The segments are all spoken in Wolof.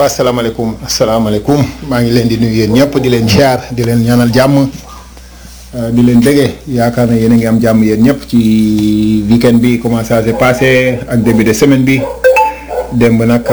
waa asalaamaaleykum asalaamaaleykum maa ngi leen di nuyu yéen ñëpp di leen ziar di leen ñaanal jàmm di leen bëggee yaakaar na yéen a ngi am jàmm yéen ñëpp ci weekend bi comment ça s'est passé ak début de semaine bi démb nag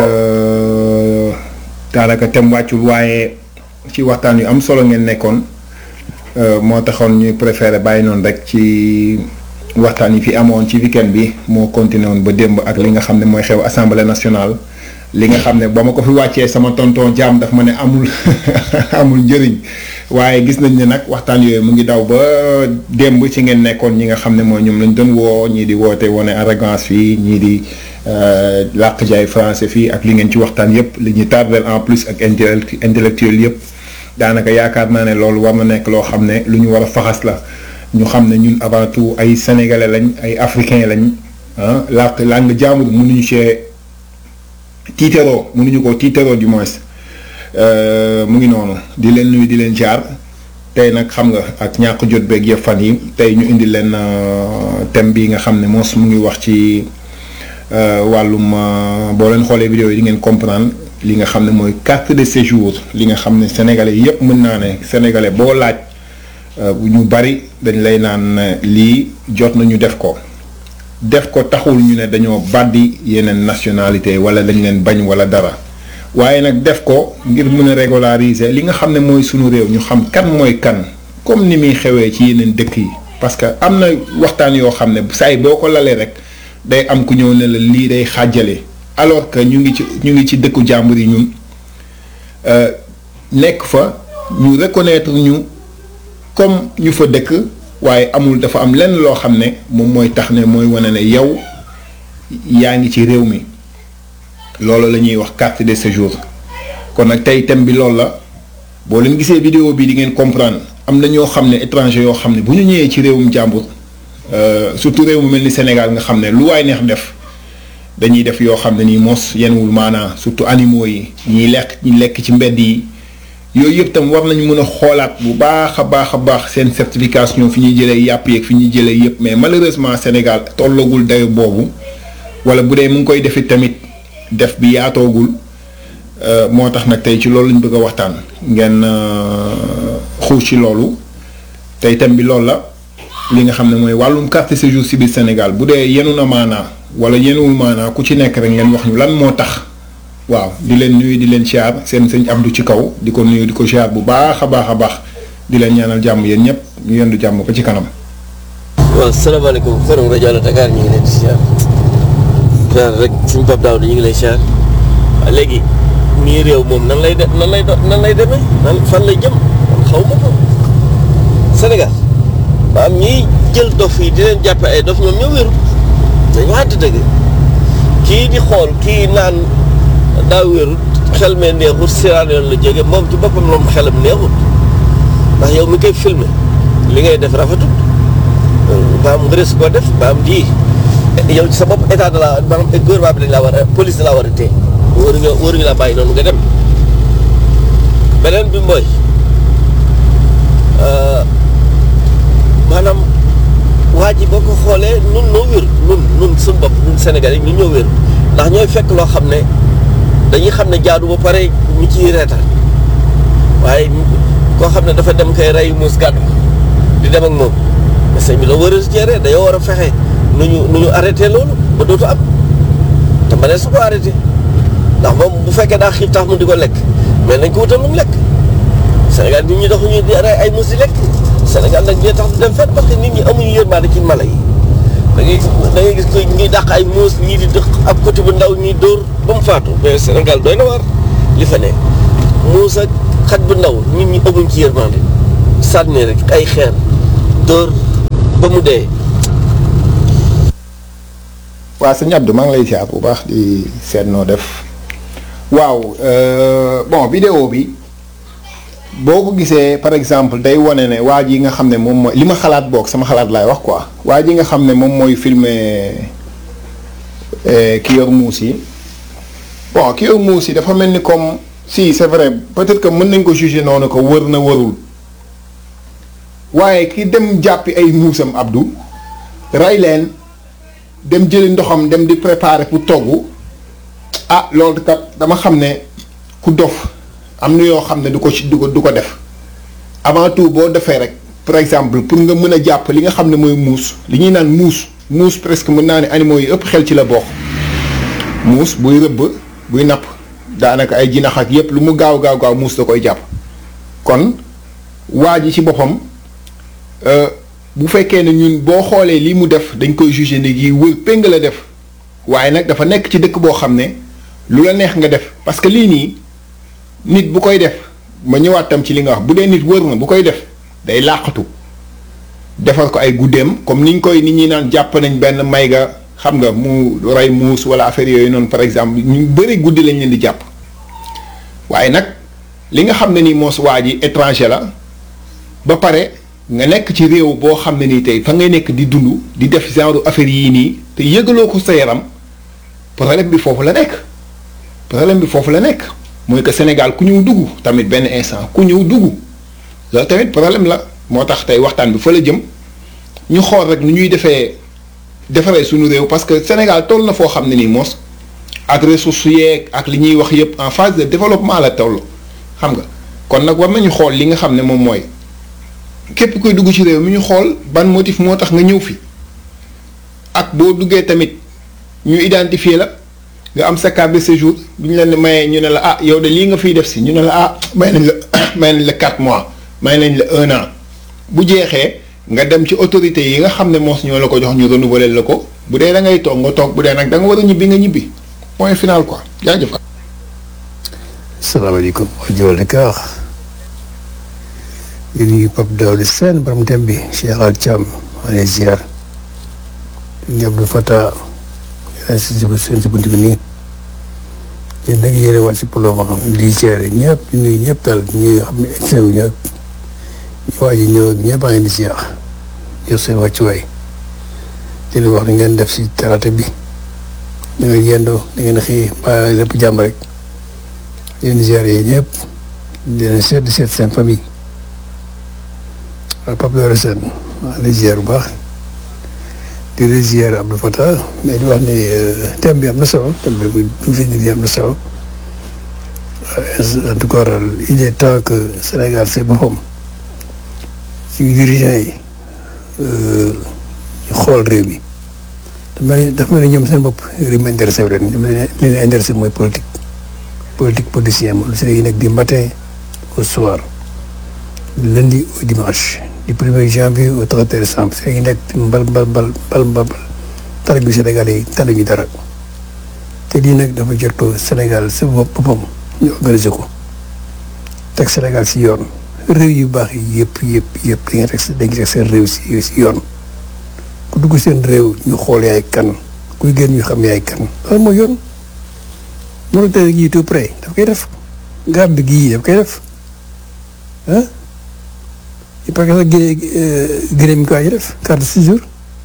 daanaka tem wàccul waaye ci waxtaan yu am solo ngeen nekkoon moo taxoon ñuy préféré bàyyi noonu rek ci waxtaan yi fi amoon ci weekend bi moo continué woon ba démb ak li nga xam ne mooy xew assemblée nationale. li nga xam ne ba ma ko fi wàccee sama tonton jaam daf ma ne amul amul njëriñ waaye gis nañ ne nag waxtaan yooyu mu ngi daw ba démb ci ngeen nekkoon ñi nga xam ne mooy ñoom lañ doon woo ñii di woote wane arrogance fii ñii di làq jaay français fii ak li ngeen ci waxtaan yépp li ñuy tardel en plus ak intellectuel yépp daanaka yaakaar naa ne loolu war na nekk loo xam ne lu ñu war a faxas la ñu xam ne ñun avant tout ay sénégalais lañ ay africains lañ ah làq langue jaamur mënuñu cee tiiteroo mënuñu ko tiiteroo du moins mu ngi noonu di leen nuyu di leen jaar tey nag xam nga ak ñàkk jot beeg yëpp fan yi tey ñu indi leen thème bi nga xam ne moos mu ngi wax ci wàllum boo leen xoolee vidéo yi di ngeen comprendre li nga xam ne mooy carte de séjour li nga xam ne sénégalais yëpp mën naa ne sénégalais boo laaj ñu bari dañ lay naan lii jot nañu def ko. def ko taxul ñu ne dañoo bàddi yeneen nationalité wala dañ leen bañ wala dara waaye nag def ko ngir mën a régulariser li nga xam ne mooy sunu réew ñu xam kan mooy kan comme ni muy xewee ci yeneen dëkk yi parce que am na waxtaan yoo xam ne saa yi boo ko lalee rek day am ku ñëw ne la lii day xàjjale alors que ñu ngi ci ñu ngi ci dëkku jàmbur yi ñun nekk fa ñu reconnaître ñu comme ñu fa dëkk waaye amul dafa am lenn loo xam ne moom mooy tax ne mooy wane ne yow yaa ngi ci réew mi loolu la ñuy wax carte de séjour kon nag tey thème bi loolu la boo leen gisee vidéo bi di ngeen comprendre am na ñoo xam ne étranger yoo xam ne bu ñu ñëwee ci réewum jàmbur surtout réew mu mel ni Sénégal nga xam ne lu waay neex def dañuy def yoo xam ne nii mos yenwul maanaa surtout animaux yi ñiy lekk ñi lekk ci mbedd yi yooyu yëpp tam war nañ mën a xoolaat bu baax a baax a baax seen certification fi ñuy jëlee yàpp yeeg fi ñuy jëlee yëpp mais malheureusement Sénégal tollagul dayo boobu wala bu dee mu ngi koy defit tamit def bi yaatoogul moo tax nag tey ci loolu lañ bëgg a waxtaan ngeen xuus ci loolu tey thème bi loolu la li nga xam ne mooy wàllum carte séjour ci biir Sénégal bu dee yenu na maanaa wala yenuwul maanaa ku ci nekk rek ngeen wax ñu lan moo tax waaw di leen nuyu di leen siyaar seen sëñ Abdou ci kaw di ko nuyu di ko siyaar bu baax a baax a baax di leen ñaanal jàmm yéen ñëpp ñu yendu jàmm ko ci kanam. waaw salaamaaleykum forum rajo Allo Dakar ñu ngi leen di siyaar siyaar rek suñu Pape Daouda ñu ngi lay siyaar waaw léegi mii réew moom nan lay de nan lay nan lay demee nan fan lay jëm man xaw ma ko Sénégal maanaam ñiy jël dof yi di leen jàppe ay dof ñoom ñoo wéru dañu waxante dëgg kii di xool kii naan. daa wérut xel mee neexut siraan yoon la jóge moom ci boppam moom xelam neexut ndax yow mi koy filmé li ngay def rafetut maam nga res koo def maam di yow ci sa bopp état de la maanaam gouvernement bi dañ laa war a police da laa war a téye waruñu waruñu laa bàyyi noonu nga dem beneen bi mooy maanaam waa ji boo ko xoolee nun noo wér nun nun suñu bopp nun Sénégal yi ñun ñoo wér ndax ñooy fekk loo xam ne dañuy xam ne jaadu ba pare ñu ciy reetaan waaye koo xam ne dafa dem koy rey muus gàddu di dem ak moom mais sëñ bi la war a géré dañoo war a fexe nu ñu nu ñu arrêté loolu ba dootu am te ma ne su ko arrêté ndax moom bu fekkee daa xiif tax mu di ko lekk mais nañ ko wutal lu mu lekk Sénégal nit ñi doxuñu di rey ay muus di lekk Sénégal nag ñoo tax du dem fenn parce que nit ñi amuñu yërmande ci mala yi da ngay da ngay gis ko ñuy dàq ay muus ñii di dëq ab côté bu ndaw ñuy dóor ba mu faatu mais Sénégal doy na waar li fa ne muus ak xaj bu ndaw nit ñi amuñ ci yërmande sànni rek ay xeer dóor ba mu dee. waaw sëñ Abdou maa ngi lay siyaar bu baax di seet noo def waaw bon vidéo bi boo ko gisee par exemple day wane ne waa ji nga xam ne moom mooy li ma xalaat boog sama xalaat laay wax quoi waa ji nga xam ne moom mooy filmer ki yor muus yi bon ki yor muus yi dafa mel ni comme si c'est vrai peut-être que mën nañ ko juger noonu ko wër na wërul waaye ki dem jàppi ay muusam Abdou rey leen dem jëli ndoxam dem di préparer pour togg ah loolu kat dama xam ne ku ku dof am na yoo xam ne du ko ci du ko du ko def avant tout boo defee rek par exemple pour nga mën a jàpp li nga xam ne mooy muus li ñuy naan muus muus presque mën naa ne animaux yi ëpp xel ci la bokk muus buy rëbb buy napp daanaka ay jinax ak yépp lu mu gaaw gaaw gaaw muus da koy jàpp kon waa ji ci boppam bu fekkee ne ñun boo xoolee lii mu def dañ koy juger ne yi wër péng la def waaye nag dafa nekk ci dëkk boo xam ne lu la neex nga def parce que lii nii nit bu koy def ma ñëwaat tam ci li nga wax bu dee nit wër na bu koy def day làqatu defar ko ay guddeem comme niñ koy nit ñi naan jàpp nañ benn may ga xam nga mu rey muus wala affaire yooyu noonu par exemple ñu bëri guddi lañ leen di jàpp waaye nag li nga xam ne nii moos waa ji étranger la ba pare nga nekk ci réew boo xam ne nii tey fa ngay nekk di dund di def genre affaire yii nii te yëgaloo ko sa yaram problème bi foofu la nekk problème bi foofu la nekk mooy que Sénégal ku ñëw dugg tamit benn instant ku ñëw dugg loolu tamit problème la moo tax tey waxtaan bi fa la jëm ñu xool rek nu ñuy defee defaree suñu réew parce que Sénégal toll na foo xam ne nii moos ak ressources yeeg ak li ñuy wax yëpp en phase de développement la toll xam nga kon nag war nañu xool li nga xam ne moom mooy képp kuy dugg ci réew mi ñu xool ban motif moo tax nga ñëw fi ak boo duggee tamit ñu identifier la nga am sa carte de séjour bu ñu leen mayee ñu ne la ah yow de lii nga fiy def si ñu ne la ah may nañ la may nañ la 4 mois may nañ la un an bu jeexee nga dem ci autorité yi nga xam ne moos ñoo la ko jox ñu renouveler la ko bu dee da ngay toog nga toog bu dee nag da nga war a ñibbi nga ñibbi point final quoi jaajëf. salaamaaleykum waa Joal Dakar di nuyu Pape Daouda Sène borom thème bi Cheikh Al Thiam maa ngi ziar di Abdou Fata yaa si seen si bunt bi nii yéen nag yéen a wax si polo ma xam di ziar ñëpp di nuyu ñëpp daal ñi xam ne excès wu ñëpp ñu waa ji ñëw ak ñëpp a ngi di ziar yor seen wàccuwaay di leen wax ni ngeen def si talaata bi da ngeen yendoo da ngeen xëy ba lépp jàmm rek di leen ziar yi ñëpp di leen seet di seet seen famille waaw Pape Daouda Sène maa ngi lay ziar bu baax di la ziar Abdou Fatah mais di wax ni thème bi am na solo thème bi bu fi nii am na solo en tout cas il est temps que Sénégal c'est boppam suñu dirigeants yi ñu xool réew mi dafa mel ni dafa mel ni ñoom seen bopp réew mi intéressé wu leen li leen intéressé mooy politique politique politicien moom lu yi nekk du matin au soir du lundi au dimanche du premier janvier au 31 décembre fi ngi nekk mbal mbal mbal mbal mbal tali bi Sénégal yi tali ñu dara te lii nag dafa jot Sénégal sa boppam ñu organiser ko teg Sénégal si yoon réew yu baax yi yëpp yëpp yëpp di nga teg dañuy teg seen réew si si yoon ku dugg seen réew ñu xool yaay kan kuy génn ñu xam yaay kan loolu mooy yoon Mauritanie gii tout près daf koy def Gambie gii daf koy def ah parce que sax Guinée Guinée mi ngi koy def carte de séjour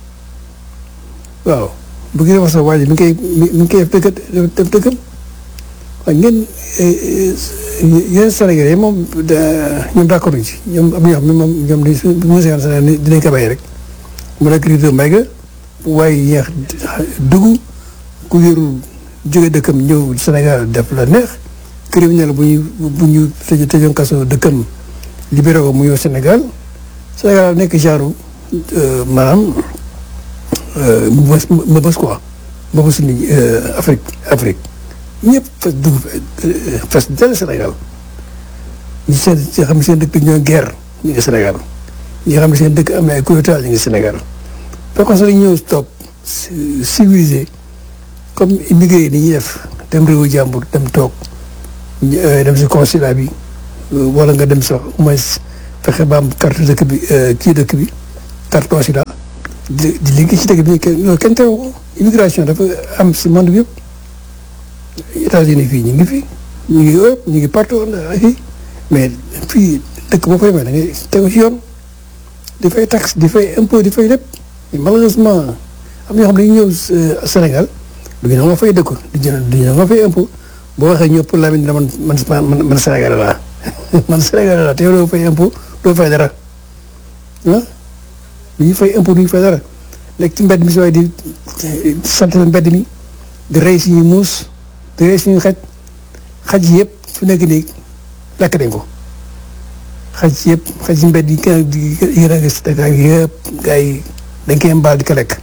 waaw bu Guinée wax sax waa ji mi ngi koy mi ngi koy def dëkk dëkkam waaye ngeen yeneen Sénégalais yi moom ñoom d'accord ci ñoom am na ñoo xam ne moom ñoom dañuy su ma Sénégal dinañ ko bàyyi rek mu nekk riito mbay ga waaye yeex dugg ku yorul jóge dëkkam ñëw Sénégal def la neex criminel bu ñu bu ñu tëj tëjoon kaso dëkkam libéré ko mu ñëw Sénégal Sénégal nekk genre maanaam mbës mbës quoi mbës ni Afrique Afrique ñëpp fas dugg fas dell Sénégal ñi seen ñi xam ne seen dëkk ñoo guerre ñu ngi Sénégal ñi xam ne seen dëkk am na ay coup d'état ñu ngi Sénégal fekkoon sax dañu ñëw toog civilisé comme immigré yi ni ñuy def dem réewu jàmbur dem toog dem si consulat bi wala nga dem sax au moins fexe ba am carte dëkk bi kii dëkk bi carte consulat di di liggéey ci dëkk bi kenn kenn terew ko immigration dafa am si monde bi yëpp États-Unis fii ñu ngi fi ñu ngi Europe ñu ngi partout fii mais fii dëkk boo fay may da ngay tegu ci yoon di fay taxe di fay impôt di fay lépp malheureusement am ñoo xam ne dañuy ñëw Sénégal du ñu nga fay dëkk du ñu du ñu nga fay impôt boo waxee ñëw pour la man man man man Sénégal laa man Sénégal laa te yow doo fay impôt doo fay dara ah du ñu fay impôt du ñu fay dara nekk ci mbedd mi si waaye di sant mbedd mi di rey suñu muus di rey suñu xaj xaj yëpp fu nekk nii lakk nañ ko xaj yëpp xaj si mbedd yi kenn di yéen a gis Dakar yëpp gars yi dañ koy mbaal di ko lekk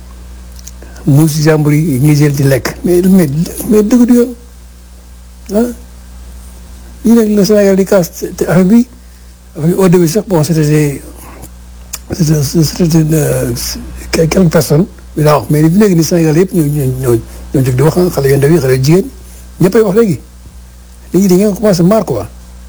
muus jàmbur yi ñuy jël di lekk mais mais mais dëgg du yoon ah lii nag le Sénégal di kaas te affaire bi au début sax bon c'était c'était c'était quelques personnes bi daa wax mais fi léegi nii Sénégal yëpp ñoo ñoo ñoo ñoo jóg di wax xale yu ndaw yi xale yu jigéen ñëppay wax léegi léegi da ngeen commencé marre quoi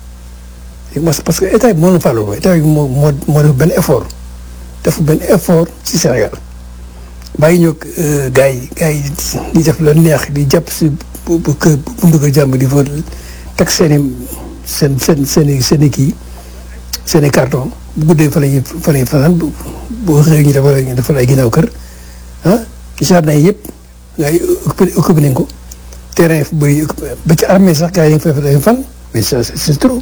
parce que état bi moo leen fàllu ba état bi moo moo moo def benn effort def benn effort ci Sénégal bàyyi ñoo gars yi gars yi di def la neex di jàpp si bu bu kër bu ndëgg jàmm di fa teg seen i seen seen seen i seen i kii seen i carton bu guddee fa la ñuy fa la ñuy fanaan bu bu xëyee ñu defal ñu defal ay ginnaaw kër ah jardin yi yëpp gars yi occupé occupé nañ ko terrain fu bëri ba ci armée sax gars yi dañ fay fan mais ça c'est trop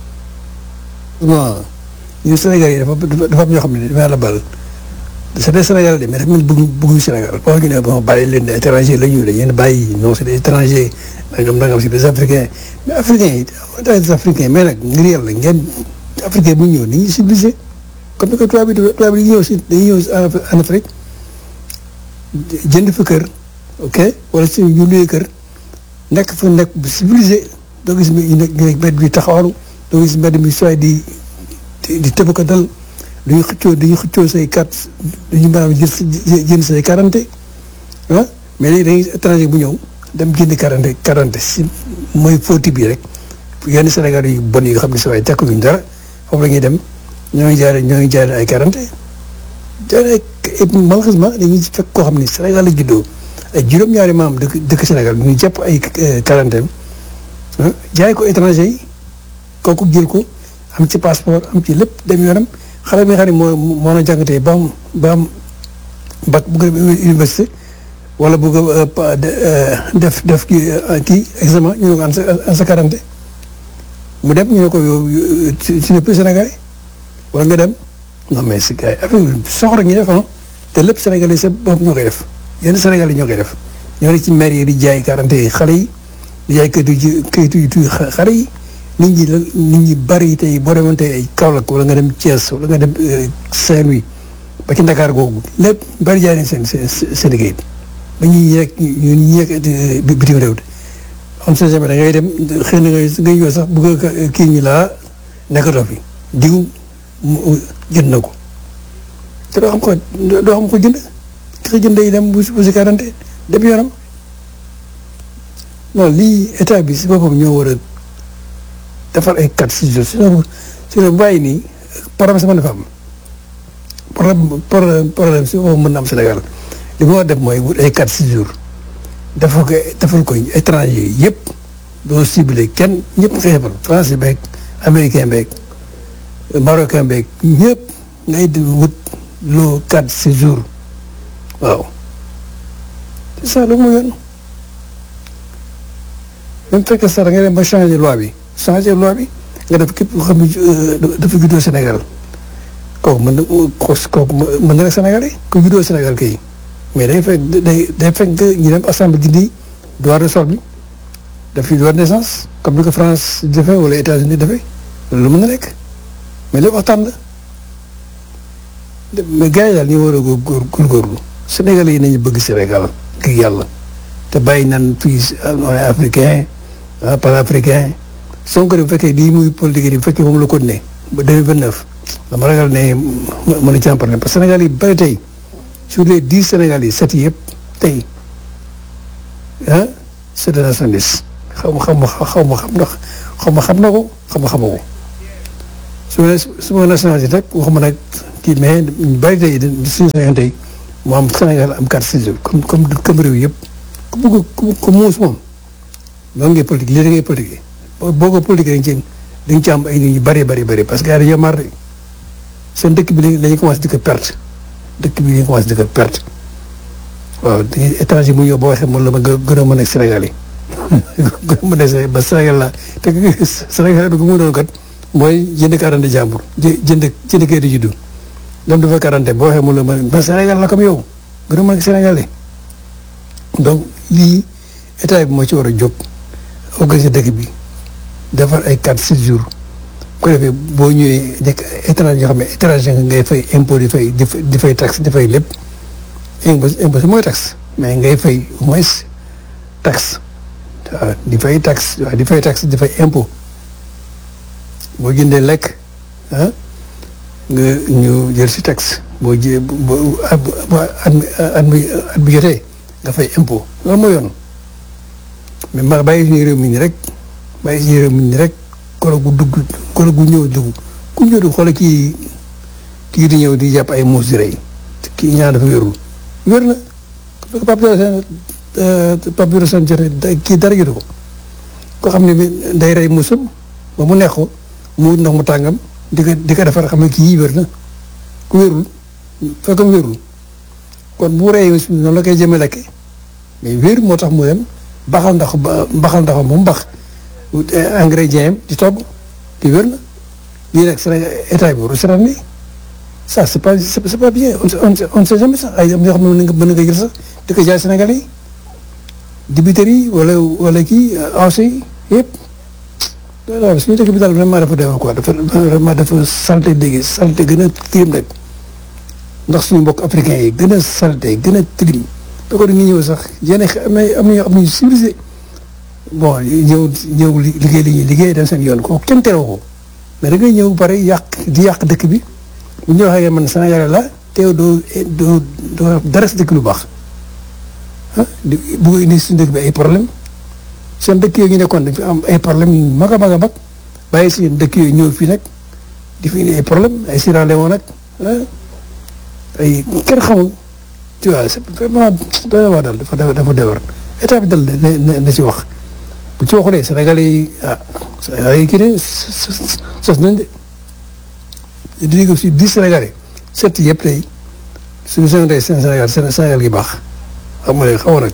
non ñun Sénégal yi dafa dafa am ñoo xam ne dafa la bal c'est des Sénégalais de mais dafa mel bëgg bëgguñu Sénégal boo ñu ne bon bàyyi leen des étrangers la ñu dañu leen bàyyi non c'est des étrangers nangam nangam c'est des africains mais africains yi des africains mais nag ngir yàlla ngeen africain bu ñëw ni ñuy civilisé comme ni ko tubaab bi tubaab bi ñëw si dañuy ñëw en Afrique jënd fa kër ok wala si ñu luyee kër nekk fa nekk bu civilisé doo gis ñu nekk mbedd bi taxawalu doo gis mbedd mi sooy di di tëb ko dal duñu xëccoo duñu xëccoo say carte duñu maanaam jël jënd say quarante ah mais léegi dañuy étranger bu ñëw dem jënd quarante quarante si mooy fóoti bi rek yenn Sénégal yu bon yi nga xam ne sa waay tekkuñu dara foofu la ñuy dem ñoo ngi jaare ñoo ngi jaare ay quarante jaare et malheureusement dañuy fekk koo xam ne Sénégal la juddoo ay juróom-ñaari maam dëkk dëkk Sénégal ñu jàpp ay quarantaine jaay ko étranger yi kooku jël ko am ci passeport am ci lépp dem yoonam xale bi nga xam ne moo moo na jàngatee ba am ba am bac bu dem université wala bu def def kii kii examen ñu ne ko en sa quarante mu dem ñu ne ko yow ci ne plus Sénégalais wala nga dem non mais si gars yi affaire soxla ñu def ah te lépp Sénégalais sa bopp ñoo koy def yenn Sénégalais ñoo koy def ñoo ne ci maire yi di jaay quarante yi xale yi di jaay kayitu kayitu yu xale yi nit ñi la nit ñi bari tey boo demoon tey ay Kaolack wala nga dem Thiès wala nga dem Saint-Louis ba ci Dakar googu lépp bari jaay nañ seen seen seen liggéey ba ñuy yegg ñun ñuy yegg bitim réew de on sait jamais da ngay dem xëy na ngay ngay ñëw sax bëgg a kii ñu laa nekkatoo fi diw jënd na ko te doo xam ko doo xam ko jënd ki ko jënd yi dem bu si bu si quarante dem yoonam non lii état bi si boppam ñoo war a defar ay quatre six jours sinon sinon bàyyi nii problème sama dafa am problème problème si boobu mën na am Sénégal li ma war def mooy wut ay quatre six jours dafa ko defal ko étranger yëpp doo ciblé kenn ñëpp nga yebal français beeg américain beeg marocain beeg ñëpp ngay di wut loo quatre six jours waaw c'est ça lu mu yoon même fekkee sax da nga dem ba changer loi bi changer loi bi nga def képp koo xam ne dafa juddoo Sénégal kooku mën na kooku mën na rek Sénégalais ku juddoo Sénégal kay mais day fekk day day fekk ñu dem assemblée dindi droit de sol bi daf fi droit de naissance comme ni ko France defee wala États-Unis defee loolu mën na nekk mais lépp waxtaan la mais gars yi daal ñu war a góor góorgóorlu Sénégalais yi nañu bëgg Sénégal ngir yàlla te bàyyi naan fii on est africain par africain Sonko bu fekkee lii muy politique yi bu fekkee moom la ko ne ba deux mille vingt neuf dama ragal ne mën a jàmpale parce que Sénégal yi bari tey sur les dix Sénégal yi sept yëpp tey ah c'est de nationaliste xaw ma xaw ma xaw ma xam ndax xaw ma xam na ko xaw ma xama ko su ma su ma nationalité rek waxuma nag kii mais ñu bari tey suñu Sénégal tey mu am Sénégal am carte séjour comme comme comme réew yëpp ku bëgg ku ku muus moom noonu ngay politique lii da ngay politique boo ko politique dañ ci dañ ci am ay nit ñu bari bari bari parce que gars yi dañoo mar seen dëkk bi dañuy commencé di ko perte dëkk bi dañuy commencé di ko perte waaw dañuy étranger mu ñëw boo waxee moom la ma gën a mën a Sénégal yi gën a mën a ba Sénégal la te Sénégal bi ku mu doon kat mooy jënd quarante jàmbur jënd jënd kayit juddu dem dafa quarante boo waxee moom la mën ba Sénégal la comme yow gën a mën a Sénégal yi donc lii état bi moo ci war a jóg organiser dëkk bi defar ay quatre six jours bu ko defee boo ñëwee nekk étranger yoo xam ne étranger nga ngay fay impôt di fay di fay di fay taxe di fay lépp impôt impôt mooy taxe mais ngay fay au moins taxe waaw di fay taxe waaw di fay taxe di fay impôt boo jëndee lekk ah nga ñu jël si taxe boo jë boo at at mi at bi jotee nga fay impôt loolu mooy yoon mais ma bàyyi suñu réew mi nii rek bàyyi suñu réew mi nii rek kolo gu dugg kolo gu ñëw dugg ku ñëw di xool kii kii di ñëw di jàpp ay muus di rey kii ñaan dafa wérul wér na Pape Diouf Pape Diouf seen jote kii dara jotu ko koo xam ne day rey muusam ba mu neex ko mu wut ndox mu tàngam di ko di ko defar xam ne kii wér na ku wérul fekkam wérul kon bu rey noonu la koy jëme lekke mais wér moo tax mu dem baxal ndax baxal ndax mu mbax ingrédient di togg di wér na lii nag Sénégal état bi waru seetaan ni ça c'est pas c'est pas bien on on sait jamais sax ay am yoo xam ne mën nga mën nga jël sax di ko jaay Sénégalais yi dibiteri yi wala wala kii ancé yi yëpp waaw suñu dëkk bi daal vraiment dafa deewee quoi dafa vraiment dafa salte dégg salte gën a tilim rek ndax suñu mbokk africain yi gën a salte gën a tilim da ko dañuy ñëw sax yéen am na am na am nañu civilisé bon ñëw ñëw liggéey li ñuy liggéey dem seen yoon ko kenn teroo ko mais da ngay ñëw pare yàq di yàq dëkk bi bu ñu waxee man Sénégal la teew doo doo doo dara si dëkk lu baax ah di bëgg indi suñu dëkk bi ay problème seen dëkk yooyu ñu nekkoon dañ fi am ay problème yu mag a mag a mag bàyyi si dëkk yooyu ñëw fii nag di fi indi ay problème ay Sierra Leone nag ay kenn xamul tu vois c'est vraiment doy na waa daal dafa dafa déwar état bi dal na na ci wax bu ci waxulee Sénégalais yi ah Sénégalais yi kii ne sos nañ de di ko si dix Sénégalais sept yëpp tey suñu Sénégal seen Sénégal seen Sénégal gi baax xam nga xaw nag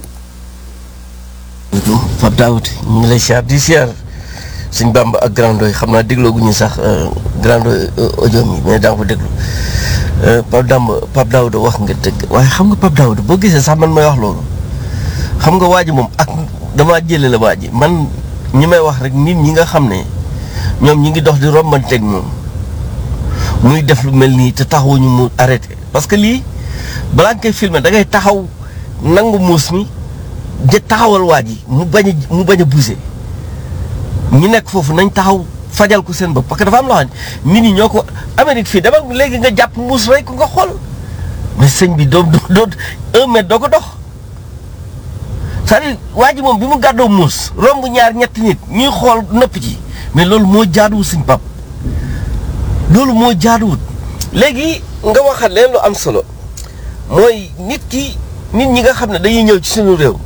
Pape Daoud ñu ngi lay siyaar di siyaar suñ Bamba ak Grand Ndoye xam naa déglooguñu sax Grand Ndoye audio mi mais daa ko déglu Pape Damba Pape Daoud wax nga dëgg waaye xam nga Pape Daoud boo gisee sax man may wax loolu xam nga waa ji moom ak damaa jëlee la waa ji man ñi may wax rek nit ñi nga xam ne ñoom ñi ngi dox di rombanteeg moom muy def lu mel nii te taxawuñu mu arrêté parce que lii balaa nga koy filmer da ngay taxaw nangu muus mi jë taxawal waa ji mu bañ a mu bañ a bougé ñi nekk foofu nañ taxaw fajal ko seen bopp parce que dafa am loo xam ne nit ñi ñoo ko Amérique fii dama léegi nga jàpp muus rek ko nga xool mais sëñ bi doo doo un mètre doo ko dox c'est-à-dire waa ji moom bi mu gàddoo muus romb ñaar ñetti nit ñuy xool nëpp ci mais loolu moo jaaduwul suñ pap loolu moo jaaduwul léegi nga waxaat leen lu am solo mooy nit ki nit ñi nga xam ne dañuy ñëw ci suñu réew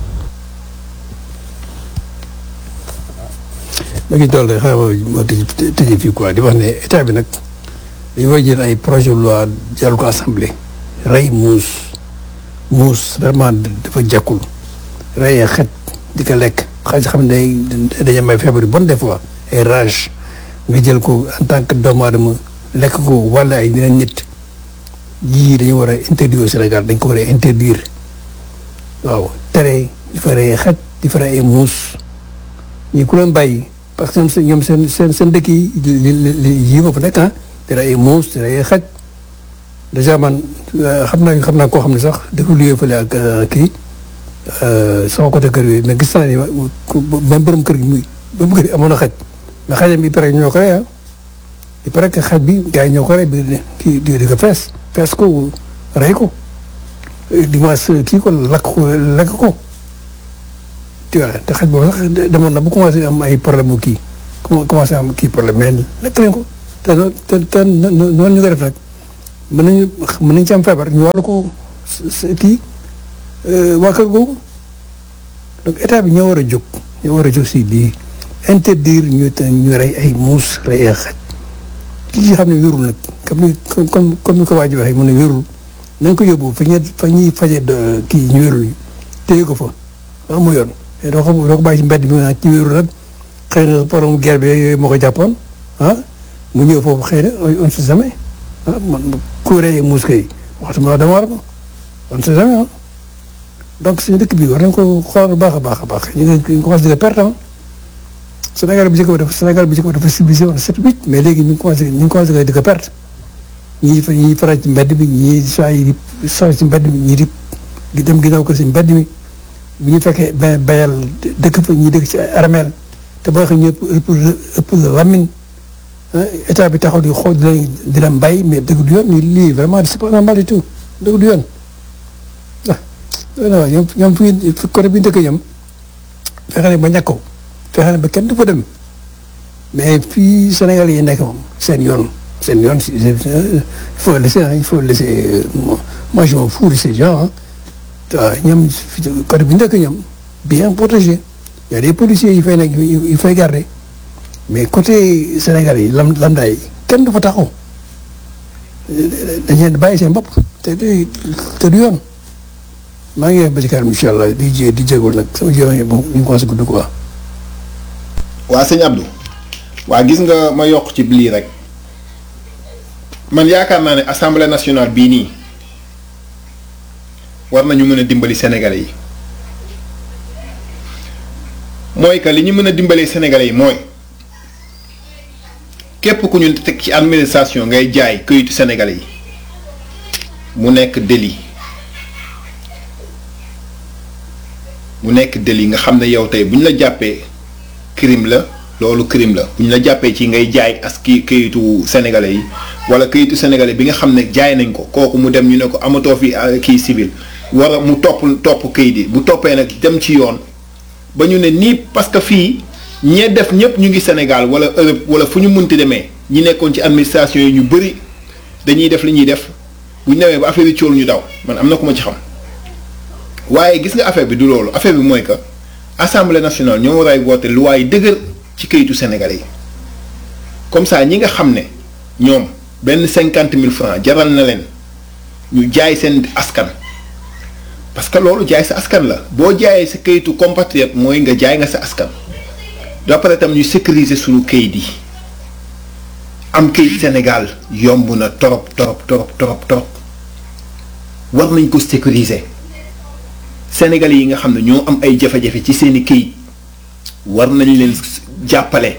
ma ngi dool rek xaaral ma tëj tëjee fii quoi di wax ne état bi nag dañu war a jël ay projet de loi jàll ko assemblée rey muus muus vraiment dafa jàkkul rey xet di ko lekk xaj xam ne dañu am ay feebar yu bon des fois ay rage nga jël ko en tant que doomu aadama lekk ko wala ay yeneen nit yii dañu war a interdire au Sénégal dañ ko war a interdire waaw tere di fa rey xet di fa rey ay muus ñi ku leen bàyyi parce que ñoom seen seen seen dëkk yi li li yii ma fa nekk ah di rey ay muus di rey ay xaj dèjà man xam naa xam naa koo xam ne sax dafa luyee fële ak kii sama côté kër yooyu mais gis naa ni même borom kër gi muy borom kër gi amoon na xaj mais xajam bi pare ñoo ko rey ah il paraît que xaj bi gars yi ñoo ko rey bi kii di di ko fees fees ko rey ko dimanche kii ko lakk ko lekk ko tu vois te xaj boobu sax demoon na bu commencé am ay problème mu kii commencé am kii problème mais lekk leen ko te te te noonu ñu ko def nag mën nañu mën nañu ci am feebar ñu wàllu ko kii waa kër googu donc état bi ñoo war a jóg ñoo war a jóg si lii interdire ñu ñu rey ay muus rey ay xaj kii nga xam ne wérul nag comme ni comme comme ni ko waa ji waxee mu ne wérul nañ ko yóbbu fa ñuy fa ñuy faje kii ñu wérul ñu téye ko fa waaw mu yoon mais doo ko doo ko bàyyi ci mbedd bi nag ci wérul nag xëy na problème guerre bi yooyu moo ko jàppoon ah mu ñëw foofu xëy na on sait jamais ah man ku rey muus kay waxtu ma dama war ko on sait jamais ah donc suñu dëkk bi war nañ ko xool baax a baax a baax ñu ngi ñu commencé di ko perte Sénégal bu njëkk ba dafa Sénégal bu njëkk ba dafa civilisé woon sept huit mais léegi ñu ngi commencé ñu ngi commencé di ko perte ñii fa ñii faral ci mbedd mi ñii saa yi di saa ci mbedd mi ñii di di dem ginnaaw ko si mbedd mi bu ñu fekkee ba bayal dëkk fa ñii dëkk ci armeel te boo xam ne ñëpp ëpp ëpp la lamine état bi taxaw di xool di leen di leen bay mais dëgg du yoon nii lii vraiment c'est pas normal du tout dëgg du yoon ah non ñoom ñoom fi fi côté bi dëkk ñoom fexe ne ba ñàkkoo fexe ne ba kenn du fa dem mais fii Sénégal yi nekk moom seen yoon seen yoon si il faut laisser il faut laisser moi je m'en fous de ces gens ah ñoom côté bi dëkk ñoom bien protégé y a des policiers yu fay nekk yu fay garder mais côté Sénégal yi lam lambda yi kenn du fa taxaw dañ leen bàyyi seen bopp te te te du yoon maa ngi ba ci kanam incha allah di jé di jégalu nag sama jiw yi bon ñu ngi commencé gudd quoi. waa sëñ Abdou waa gis nga ma yokk ci lii rek man yaakaar naa ne assemblée nationale bii nii war nañu mën a dimbali sénégalais yi mooy que li ñu mën a dimbalee sénégalais yi mooy képp ku ñu teg ci administration ngay jaay këyitu sénégalais yi mu nekk délit mu nekk délit nga xam ne yow tey bu ñu la jàppee crime la loolu crime la bu ñu la jàppee ci ngay jaay as ki këyitu sénégalais yi wala këyitu sénégalais bi nga xam ne jaay nañ ko kooku mu dem ñu ne ko amatoo fi kii civil war a mu topp topp këyit yi bu toppee nag dem ci yoon ba ñu ne nii parce que fii ñee def ñëpp ñu ngi Sénégal wala Europe wala fu ñu munti demee ñi nekkoon ci administration yi ñu bëri dañuy def li ñuy def bu ñu demee ba affaire yi cóol ñu daw man am na ku ma ci xam waaye gis nga affaire bi du loolu affaire bi mooy que assemblée nationale ñoo war a woote loi yi dëgër ci këyitu sénégalais yi comme ça ñi nga xam ne ñoom benn cinquante mille francs jaral na leen ñu jaay seen askan. parce que loolu jaay sa askan la boo jaayee sa kayitu compatriote mooy nga jaay nga sa askan d'après tam ñu sécuriser suñu kayit yi am kayit Sénégal yomb na torop torop torop torop torop war nañ ko sécuriser Sénégalais yi nga xam ne ñoo am ay jafe-jafe ci seeni kayit war nañ leen jàppale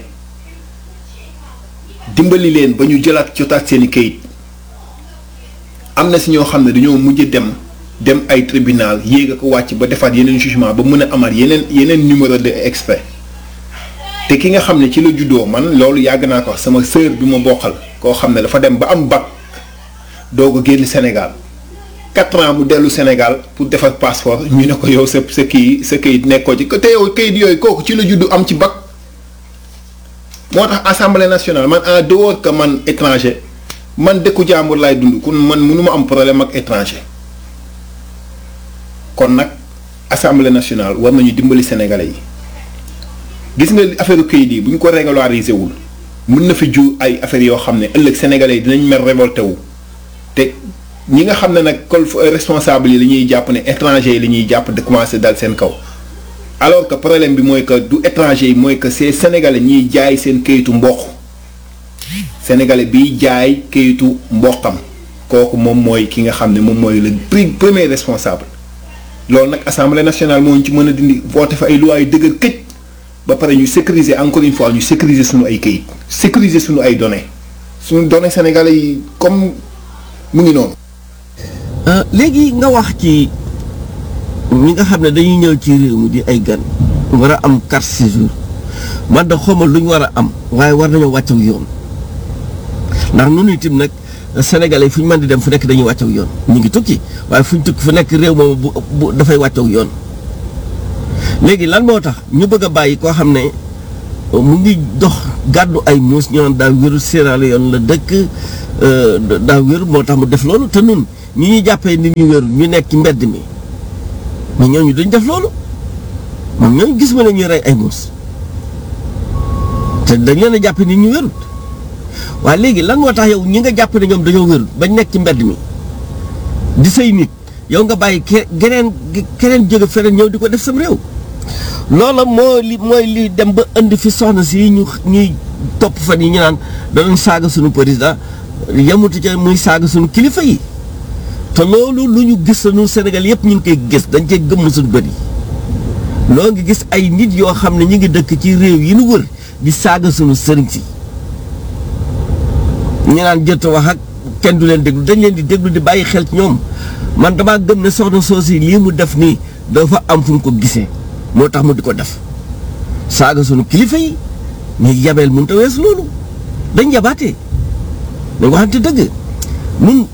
dimbali leen ba ñu jëlaat jotaat seeni kayit am na si ñoo xam ne dañoo mujj dem dem ay tribunal yéeg a ko wàcc ba defaat yeneen jugement ba mën a amaat yeneen yeneen numéro de extrait te ki nga xam ne ci la juddoo man loolu yàgg naa ko wax sama sœur bi ma bokkal koo xam ne dafa dem ba am bac doog a génn Sénégal quatre ans mu dellu Sénégal pour defar passeport ñu ne ko yow sa sa kii sa kayit nekkoo ci te yow kayit yooyu kooku ci la juddu am ci bac moo tax assemblée nationale man en dehors que man étranger man dëkku jàmbur laay dund kon man mënu ma am problème ak étranger. kon nag assemblée nationale war nañu dimbali sénégalais yi gis nga affaire kayit yi bu ñu ko régulariser wul mën na fi jur ay affaires yoo xam ne ëllëg sénégalais yi dinañ mer révolté wu te ñi nga xam ne nag col responsable yi la ñuy jàpp ne étranger yi la ñuy jàpp de commencer dal seen kaw alors que problème bi mooy que du étranger yi mooy que c'est sénégalais ñiy jaay seen kayitu mboq sénégalais biy jaay kayitu mboqam kooku moom mooy ki nga xam ne moom mooy le premier responsable. loolu nag assemblée nationale moo ñu ci mën a dindi voté fa ay lois yu dëgër këj ba pare ñu sécuriser encore une fois ñu sécuriser suñu ay kayit sécuriser suñu ay données suñu données sénégalais yi comme mu ngi noonu. léegi nga wax ci ñi nga xam ne dañuy ñëw ci réew mi di ay gan war a am carte séjour man da xawma lu ñu war a am waaye war nañoo wàcc ak yoon ndax ñun itam nag. Sénégalais fu ñu mën di dem fu nekk dañuy wàcc ak yoon ñu ngi tukki waaye fu ñu tukki fu nekk réew moom bu bu dafay wàcc ak yoon léegi lan moo tax ñu bëgg a bàyyi koo xam ne mu ngi dox gàddu ay muus ñu naan daa wéru Sierra Leone la dëkk daa wéru moo tax mu def loolu te nun ñi ñuy jàppee nit ñu wéru ñu nekk ci mbedd mi mais ñooñu duñ def loolu moom ñooñu gis ma ne ñuy rey ay muus te dañ leen a jàppee nit ñu wérut waaye léegi lan moo tax yow ñi nga jàpp ne ñoom dañoo wérul bañ nekk ci mbedd mi di say nit yow nga bàyyi ke geneen keneen jóge feneen ñëw di ko def sam réew loola moo li mooy li dem ba indi fi soxna si ñu ñuy topp fan yi ñu naan danañ saaga suñu président yemutu ca muy saaga suñu kilifa yi te loolu lu ñu gis sunu Sénégal yëpp ñu ngi koy gis dañ cee gëmm suñu bët yi loo ngi gis ay nit yoo xam ne ñu ngi dëkk ci réew yi nu wër di saaga sunu sëriñ si ñu naan jot wax ak kenn du leen déglu dañ leen di déglu di bàyyi xel ci ñoom man damaa gëm ne soxna soosi lii mu def nii dafa am fu mu ko gisee moo tax mu di ko def saaga sunu kilifa yi mais yabeel mënut a weesu loolu dañ yabaatee dañ waxante dëgg nun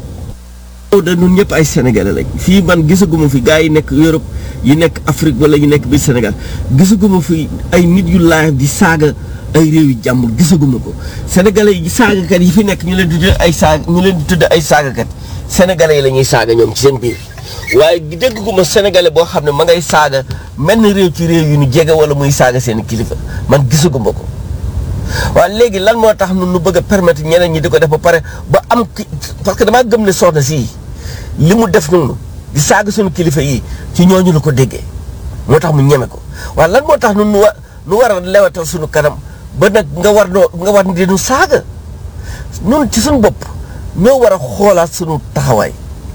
da nun ñëpp ay sénégalais lañ fii man gisaguma fi gars yi nekk Europe yi nekk Afrique wala yi nekk biir Sénégal gisaguma fi ay nit yu live di saaga ay réew yu jàmbur gisaguma ko sénégalais yi saagakat yi fi nekk ñu leen di tudd ay saag ñu leen di tudd ay saagakat sénégalais yi la ñuy saaga ñoom ci seen biir waaye dégguma sénégalais boo xam ne ma ngay saaga menn réew ci réew yu ñu jege wala muy saaga seen kilifa man gisaguma ko waaye léegi lan moo tax nun nu bëgg a permettre ñeneen ñi di ko def ba pare ba am ki parce que damaa gëm ne soxna sii li mu def noonu di saaga suñu kilifa yi ci ñooñu la ko déggee moo tax mu ñeme ko waaye lan moo tax nun nu wa nu war a lewatal suñu kanam ba nag nga war noo nga war di nu saaga nun ci suñu bopp ñoo war a xoolaat suñu taxawaay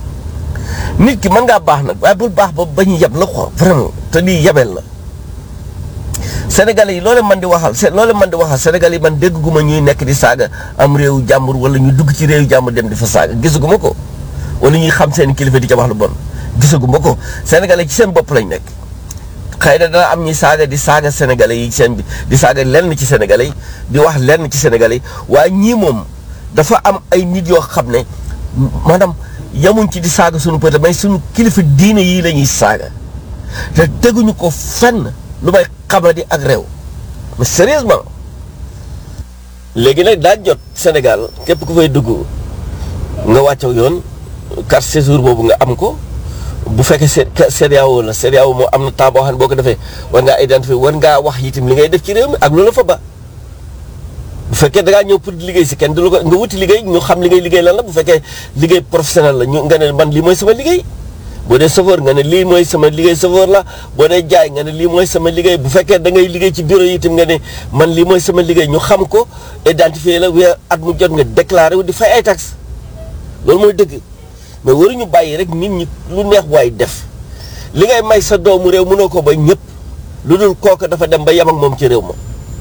nit ki mën ngaa baax nag waaye bul baax ba ba ñu yab la quoi vraiment te lii yabeel la sénégalais yi loole man di waxal se loole man di waxal sénégalais yi man dégguma ñuy nekk di saaga am réewu jàmbur wala ñu dugg ci réewu jàmbur dem di fa saaga gisaguma ko wala ñuy xam seen kilifa di ca wax lu bon gisaguma ko sénégalais ci seen bopp lañ nekk xëy na dana am ñuy saaga di saaga sénégalais yi seen bi di saaga lenn ci sénégalais yi di wax lenn ci sénégalais yi waaye ñii moom dafa am ay nit yoo xam ne maanaam yamuñ ci di saaga suñu peut mais suñu kilifa diine yii la ñuy saaga te teguñu ko fenn lu may xamadi ak réew mais sérieusement léegi nag daa jot Sénégal képp ku fay dugg nga wàccaw yoon carte séjour boobu nga am ko bu fekkee C CEDEAO la CEDEAO moo am na temps boo xam ne boo ko defee war ngaa identifier war ngaa wax itam li ngay def ci réew mi ak loolu fa ba bu fekkee da ngaa ñëw pour liggéey si kenn du la ko nga wuti liggéey ñu xam li ngay liggéey lan la bu fekkee liggéey professionnel la ñu nga ne man lii mooy sama liggéey boo dee chauffeur nga ne lii mooy sama liggéey chauffeur la boo dee jaay nga ne lii mooy sama liggéey bu fekkee da ngay liggéey ci bureau yi itam nga ne man lii mooy sama liggéey ñu xam ko identifier la weer at mu jot nga déclaré wu di fay ay taxes loolu mooy dëgg mais waruñu bàyyi rek nit ñi lu neex waay def li ngay may sa doomu réew mënoo ko ba ñëpp lu dul kooku dafa dem ba yem ak moom ci réew ma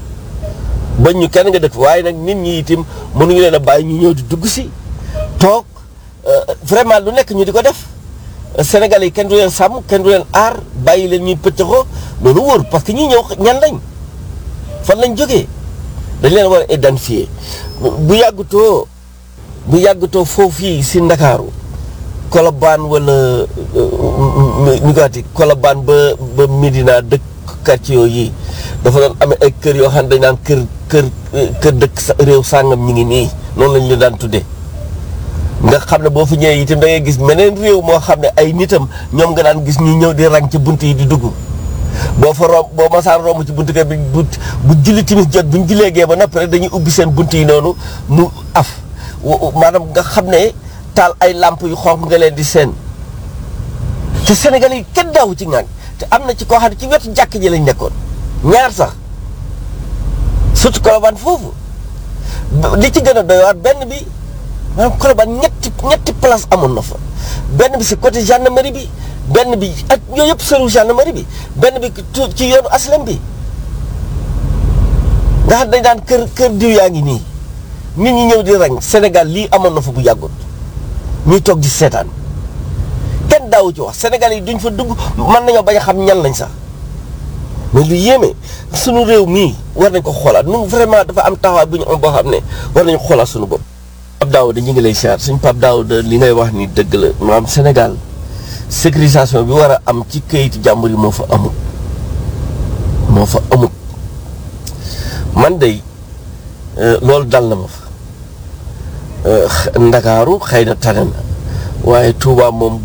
bañ ñu kenn nga dëkk waaye nag nit ñi itam mënuñu leen a bàyyi ñu ñëw di dugg si toog vraiment lu nekk ñu di ko def Sénégalais yi kenn du leen sàmm kenn du leen aar bàyyi leen ñuy pëccëxoo loolu wóor parce que ñi ñëw ñan lañ fan lañ jógee dañ leen war a identifier bu yàggutoo bu yàggutoo foofu fii si Ndakaaru Colobane wala ñu gaati Colobane ba ba Médina dëkk quartier yooyu dafa doon amee ay kër yoo xam ne dañ naan kër kër kër dëkk réew sàngam ñi ngi nii noonu lañ leen daan tuddee nga xam ne boo fi ñëwee itam da ngay gis meneen réew moo xam ne ay nitam ñoom nga daan gis ñu ñëw di rang ci bunt yi di dugg boo fa romb boo masaan romb ci buntu kër bi bu bu julli timis jot bu ñu jullee gee ba noppi rek dañuy ubbi seen bunt yi noonu mu af maanaam nga xam ne taal ay làmp yu xonq nga leen di seen te Sénégal yi kenn daawu ci ngaan te am na ci koo xam ne ci wetu jàkk ji lañ nekkoon ñaar sax surtout Colobane foofu li ci gën a doy waar benn bi maanaam Colobane ñetti ñetti place amoon na fa benn bi si côté gendarmerie bi benn bi ak yooyu yëpp sëru gendarmerie bi benn bi ci yoonu aslem bi nga xam dañ daan kër kër diw yaa ngi nii nit ñi ñëw di rang Sénégal lii amoon na fa bu yàggut ñuy toog di seetaan kenn daawu ci wax Sénégal yi duñ fa dugg mën nañoo bañ a xam ñan lañ sax mais lu yéeme sunu réew mii war nañ ko xoolaat ñun vraiment dafa am taxawaay bu ñu am boo xam ne war nañu xoolaat sunu bopp. Pape Daouda ñu ngi lay siyaar suñ Pape Daouda li ngay wax ni dëgg la maanaam Sénégal sécurisation bi war a am ci këyitu jàmbur yi moo fa amut moo fa amut man de loolu dal na ma fa Ndakaaru xëy na tane na waaye Touba moom.